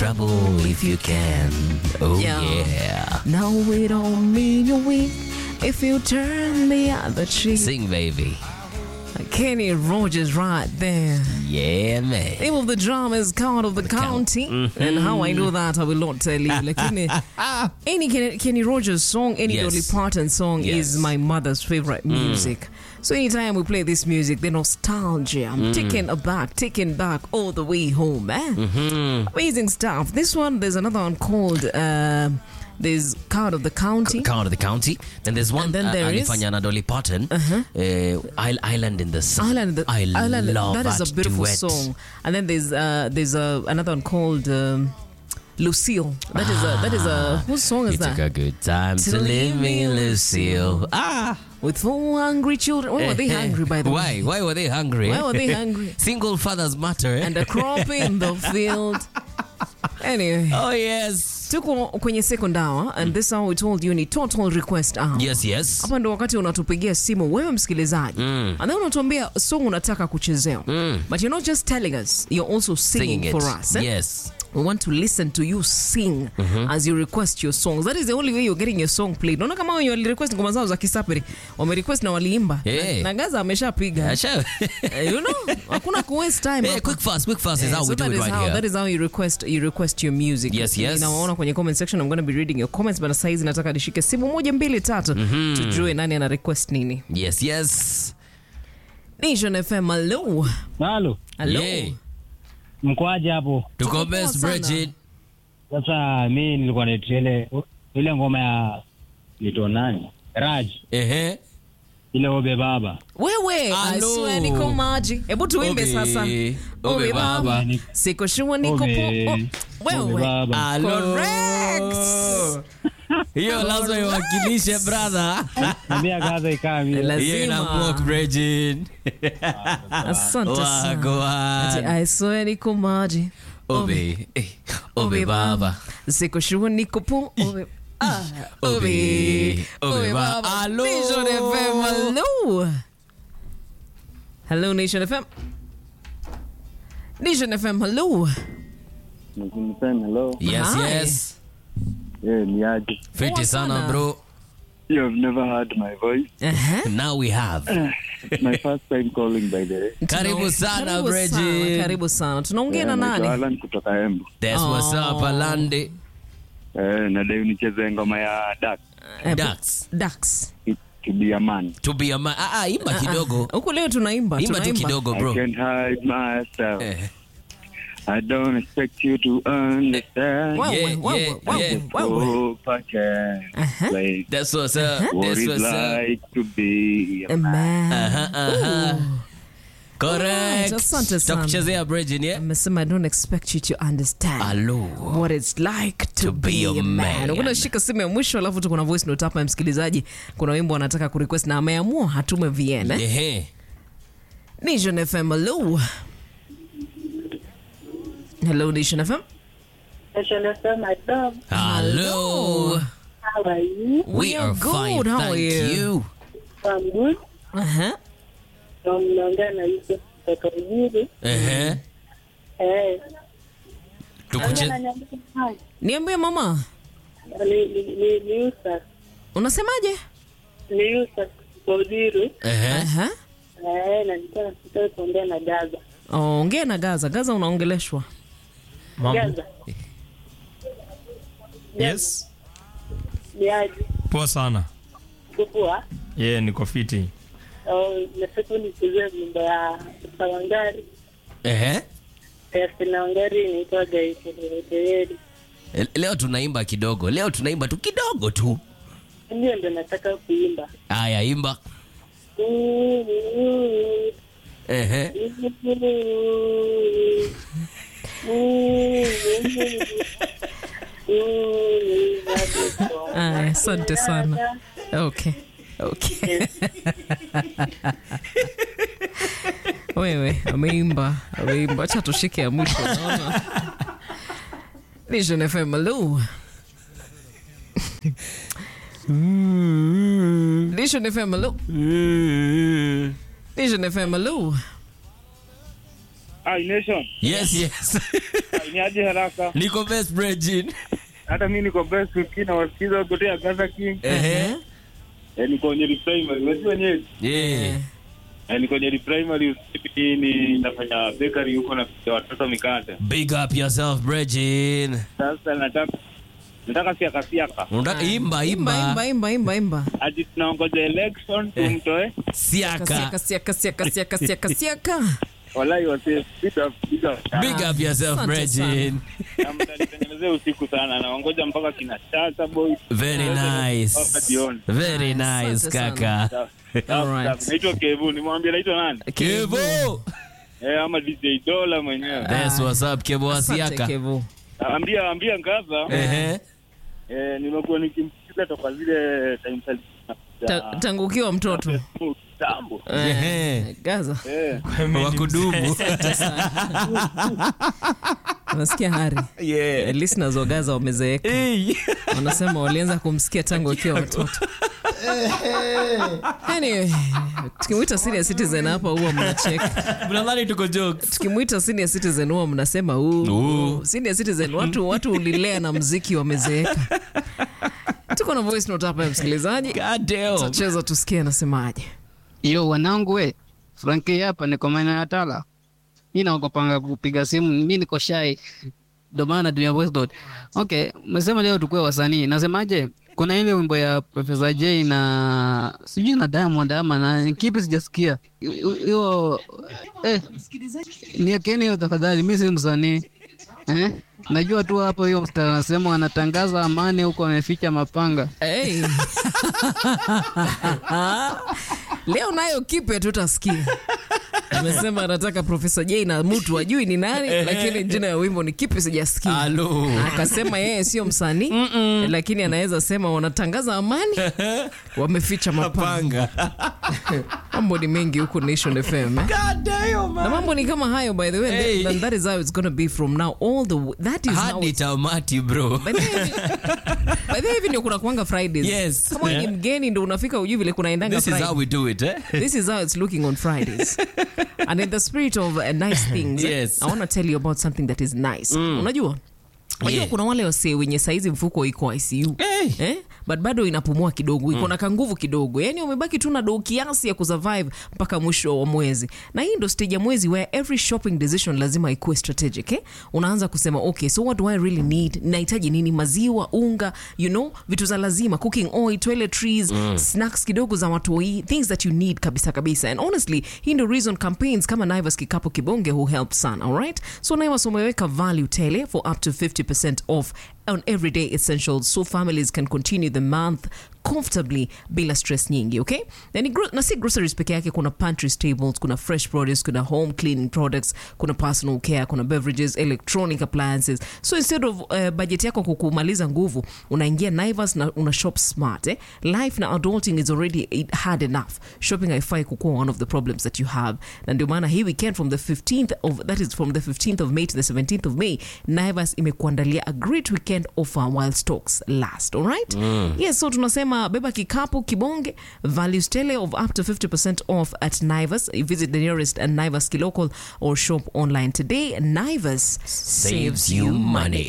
Trouble if you can. Oh Yeah. yeah. No, we don't mean you weak if you turn the other cheek. Sing baby. Kenny Rogers right there. Yeah man. Name of the drama is Card of the County. And how I know that, I will not tell you. Lakini, any Kenny, Kenny Rogers song, any Yes. Dolly Parton song Yes. is my mother's favorite music. So anytime we play this music, the nostalgia, I'm taken aback, taken back all the way home, man. Amazing stuff. This one, there's another one called, um there's Card of the County. Count of the county. Then there's one And then uh, there is- alifanya na Dolly Parton. Uh, Isle- Island in the Sun. Island, the, I Island, love that is a beautiful duet. song. And then there's uh, there's uh, another one called um, Lucille. That is a that is a whose song is You took that? a good time to, To leave leave me, me, Lucille. Ah, With four hungry children. Why were they hungry by the Why? way? Why were they hungry? Why were they hungry? Single fathers matter. Eh? And a crop in the field. Anyway, oh yes, tuko kwenye second hour and this hour we told you ni total request hour. yes, yes. hapa ndo wakati unatupigia simu wewe msikilizaji mm. and then unatuambia song unataka kuchezewa mm. but you're not just telling us you're also singing, Singing it. for us eh? Yes. we want to listen to you sing as you request your songs that is the only way you're getting your song played naona kama wenye walirequest ngoma zao za kisaperi wamerequest na waliimba Eh. na, na gaza ameshapiga Asha. Eh, you know hakuna ku waste time Eh, hapa. quick fast, quick fast is Eh, how so we do that it is right how, here. that is how you request you request your music Yes, yes. nawaona kwenye comment section i'm going to be reading your comments but saizi nataka nishike simu moja mbili tatu tujue nani ana request nini Yes, yes. Nation FM hello Halo, hello Yeah. mkoaje hapo? Tuko Tuko best, poa sana. Bridget. Sasa mi nilikuwa naita ile ile ngoma ya lito nani Raj, Ehe. ile obe baba wewe I Hello. swear niko maji hebu tuimbe Obe. sasa Obe baba. siko shua niko Obe. po oh, Obe wewe baba. Hello. Correct. Hiyo lazima iwakilishe brother. Ambia gaza ikaa vile. Lazima. Hiyo ina block Bridget. asante sana Wako Ati, wan. I swear niko maji Obe. eh, Obe baba. siko shua niko po Obe. Ah, Obe. Obe. Obe Obe baba. baba. Hello. Nation FM, hello. Hello, Nation FM. Nation FM, hello. Mzimsema hello. Yes, Hi. yes. Yeah, ni aje. Fiti Poa sana sana. bro. You have never heard my voice. Uh-huh. Now we have. It's my first time calling by the way. Karibu sana Karibu sana, Bridget. Karibu sana. Tunaongea Yeah, na naitwa nani? Alan kutoka Embu. That's what's up, Alande. Eh, nadai unicheze ngoma ya Duck Eh, Ducks. Ducks. to be a man. To be a man. Ah, ah, imba kidogo. Huku leo tunaimba, Imba tu tunaimba. kidogo I bro. can't hide myself. Eh. I don't expect you to understand. Wow, Yeah, wow, yeah, wow, yeah. wow, wow. Hope I can Uh-huh. explain That's what's up. what That's it's what's up. like to be a A man. man. Aha, aha. Correct. Asante sana. Takuchezea Bridget, yeah? Amesema I don't expect you to understand. Hello. what it's like to, To be a man. Ukuna shika simu ya mwisho alafu tuko na voice note hapa ya msikilizaji. Kuna wimbo anataka kurequest na ameamua hatume VN. Eh? Ehe. Nation FM, hello. Hello Nation FM. Nation FM, my dog. Hello. How are you? We are good. fine. How are Thank you? you. I'm good. Uh-huh. Na mnaongea na Yusuf kutoka Ujiri. Ehe. Eh, Tukuche- ananiambia, "Hi." Niambie mama, Ni- ni- ni- ni Yusuf. unasemaje? Ni Yusuf kutoka Ujiri. Ehe. Aha. Eh, na nilikuwa nataka kuongea na Gaza. Oh, ongea na Gaza. Gaza unaongeleshwa. Gaza. Yes, Ni aje? poa sana. Uko poa? Ye, niko fiti. Oh, nataka nichezee wimbo ya Sawangari. Ehe. Ya Sawangari inaitwa Gaiteri. Leo tunaimba kidogo. Leo tunaimba tu kidogo tu. Ndio ndo nataka kuimba. Aya, imba. Ehe. Aya, asante sana. Okay. Okay. Wewe ameimba, ameimba. Acha tushike ya mwisho naona. Nation FM, hello. Nation FM, hello. Nation FM, hello. Hi, Nation. Yes, yes. ni aje haraka. Niko best Bridget. Hata mimi niko best ukina wasikiza kutoka Gaza King. Ehe. Eh, niko kwenye primary. Unajua nyewe? Yeah. Eh, niko kwenye primary usipi ni nafanya bakery huko na kupikia watoto mikate. Big up yourself Bridget. Sasa nataka nataka siaka siaka. Unataka imba Imba, imba. imba, imba, imba, imba. Ati tunaongoja election tumtoe. Siaka. Siaka, siaka, siaka, siaka, siaka, siaka. Wallahi wase big up big up. Big up yourself Asante Bridget. Na mtanitengenezea usiku sana. Naongoja mpaka kina Shata boy. Very Mpaka nice. jioni. Very Asante nice sana. kaka. Sawa, sawa, Alright. sawa. Naitwa Kevu. Nimwambia naitwa nani? Kevo. Eh, ama DJ Dola mwenyewe. That's what's up Kevo Asante, Asiaka. Kevo. Ambia ambia Ngaza. Ehe. Eh, nimekuwa nikimsikiza toka zile time za Ta- tangu ukiwa mtoto kitambo. Ehe. Eh, gaza Eh, Wakudumu. unasikia hari Yeah. At least nazo gaza wamezeeka Hey. wanasema walianza kumsikia tangu wakiwa watoto anyway tukimwita senior citizen hapa huwa mnacheka Mnadhani tuko jokes. tukimwita senior citizen huwa mnasema "Uu, Uu. senior citizen watu watu ulilea na mziki wamezeeka tuko na voice note hapa ya msikilizaji God damn. tutacheza tusikie anasemaje Yo wanangu we, Franki hapa niko maeneo ya Tala. Mi naogopanga kupiga simu, mi niko shy. Ndio maana natumia voice note. Okay, umesema leo tukue wasanii. Nasemaje? Kuna ile wimbo ya Professor J na sijui na Diamond ama na kipi sijasikia. Hiyo eh niekeni hiyo tafadhali, mi si msanii. Eh? Najua tu hapo hiyo mstari anasema wanatangaza amani huko wameficha mapanga. hey. leo nayo kipe tutasikia amesema anataka profesa j na mtu ajui ni nani lakini jina ya wimbo ni kipi sijasikia Hello. akasema yeye sio msanii lakini anaweza sema wanatangaza amani wameficha mapanga mambo ni mengi huku nation fm eh? God damn, na man. mambo ni kama hayo by the way Hey. and that is how it's gonna be from now all the w- that is how Hadi tamati bro. By the way, by the way, hivi ndio kuna kuanga fridays Yes. kama wewe ni Yeah. mgeni ndo unafika ujui vile kunaendanga This is Friday. how we do it, eh? this is how it's looking on Fridays. and in the spirit of uh, nice things, Yes. I want to tell you about something that is nice. Unajua? Unajua Yeah. kuna wale wasee wenye saizi mfuko iko ICU. Hey. Eh? But bado inapumua kidogo, iko na kanguvu kidogo. Yaani umebaki tu na do kiasi ya kusurvive mpaka mwisho wa mwezi. Na hii ndo stage ya mwezi where every shopping decision lazima ikuwe strategic, eh? Unaanza kusema, okay, so what do I really need? Nahitaji nini? Maziwa, unga, you know, vitu za lazima, cooking oil, toiletries, snacks kidogo za watoi, things that you need kabisa kabisa. And honestly, hii ndo reason campaigns kama Naivas Kikapu Kibonge who help sana, all right? So Naivas umeweka value tele for up to 50% off on everyday essentials so families can continue the month comfortably bila stress nyingi okay na, ni gro- na si groceries peke yake kuna pantry staples kuna fresh produce kuna home cleaning products kuna personal care kuna beverages electronic appliances so instead of uh, budget yako kukumaliza nguvu unaingia naivas na una shop smart eh? life na adulting is already hard enough shopping haifai kukuwa one of the problems that you have na ndio maana hii weekend from the 15th of that is from the 15th of may to the 17th of may naivas imekuandalia a great weekend offer while stocks last alright yes so tunasema beba kikapu kibonge values tele of up to 50% off at naivas visit the nearest naivas local or shop online today naivas Saves you money.